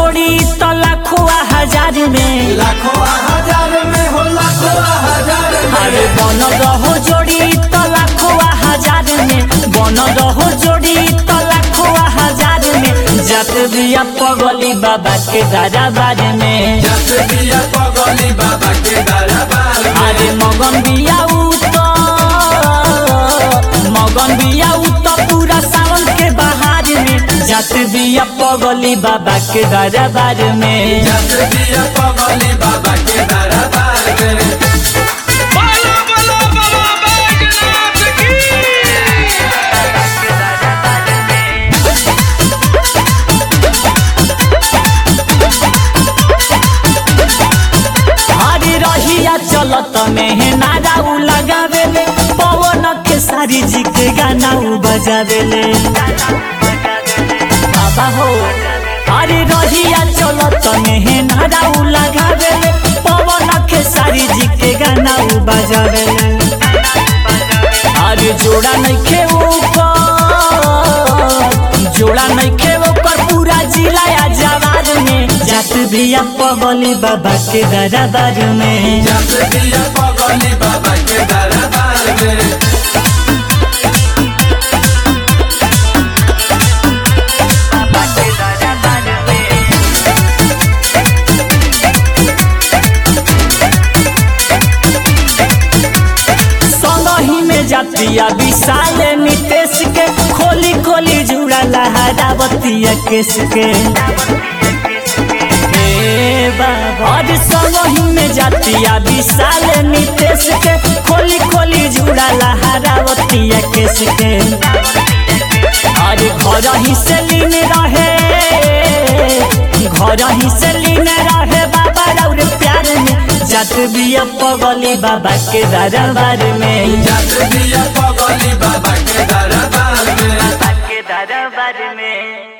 जोड़ी तो लाखों हजार में लाखों हजार में हो लाखों हजार अरे में बन रहो जोड़ी तो लाखों हजार में बन रहो जोड़ी तो लाखों हजार में जत दिया पगली बाबा के दरबार में जस दिया पगली बाबा के दरबार में अरे मगन बिया उ तो मगन बिया उ तो पूरा सावन के बहार में जत दिया पगली बाबा के दरबार में जस दिया पगली बाबा के दरबार में बोलो बोलो बाबा बैजनाथ की हरी रहिया चलत में नारा उ लगावेले पवन के सारी जी के गाना उ बजावेले बाबा हो हरी रहिया चलत में नारा उ लगावेले पवन के सारी जी के गाना उ बजावेले अरे जोड़ा नइखे ओकर जोड़ा नइखे ओकर पूरा जिला या जवार में जात बिया पगली बाबा के दरबार में जस दिया पगली बाबा के दरबार में संगही में जातिया विशाल नितेश के खोली खोली जुड़ा लहरावतिया केस के हे बाबा और संगही में जातिया विशाल नितेश के खोली खोली जुड़ा लहरावतिया केस के अरे घर ही से लीन रहे घर ही से लीन रहे बाबा रौर प्यार में जात बिया पगली बाबा के दरबार में जस दिया पगली बाबा के दरबार में के दरबार में